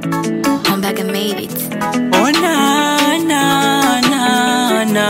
I'm back and made it. Oh na na na na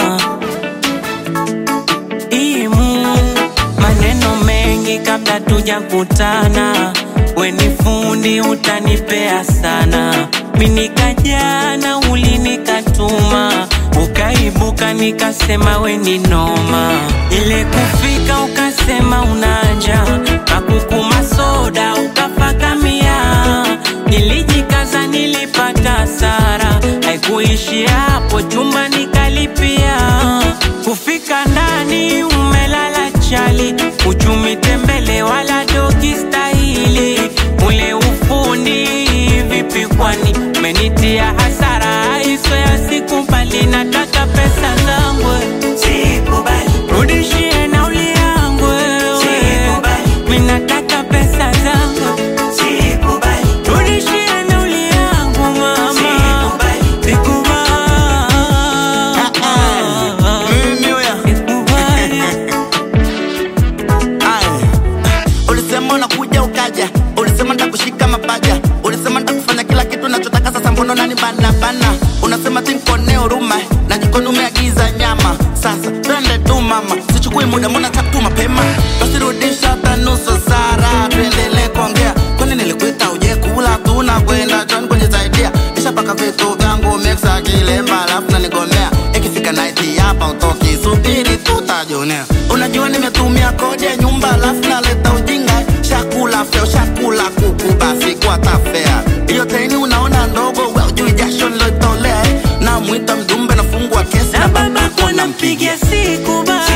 Imu maneno mengi kabla tujakutana, we ni fundi utanipea sana. Mimi nikajana ulinikatuma, ukaibuka nikasema we ni noma. Ile kufika ukasema unaja, kakukuma soda ukafakamia. Nilijikaza nilipata hasara, haikuishi hapo, chumba nikalipia. Kufika ndani umelala chali, uchumi tembele wala dogi stahili. Ule ufundi vipi kwani umenitia hasara, hizo ya sikubali, nataka pesa zangu sikubali, rudishie nauli yangu sikubali, mimi nataka pesa zangu sikubali, rudishie nauli yangu mama sikubali, sikubali, Mimi huyo. sikubali. Aya. Ulisema unakuja ukaja, ulisema nitakushika mapaja, ulisema nitakufanya kila kitu nachotaka. Sasa mbona nani bana bana? Unasema tinkone huruma na jikoni umeagiza nyama. Sasa twende tu mama, sichukui muda, mbona tatu mapema? Basi rudisha hata nusu sara, tuendelee kuongea. Kwani nilikuita uje kula, tunakwenda John kujisaidia, nishapaka vitu vyangu mixa kilemba, alafu nanigomea ikifika night hapa utoki, subiri tutajionea. Unajua nimetumia kodi ya nyumba, alafu naleta ujinga, shakula feo, shakula kuku, basi kwa tafea hiyo teni unaona ndogo, we ujui jasho nilotolea, na mwita mjumbe, nafungua kesi na babako nampigia siku ba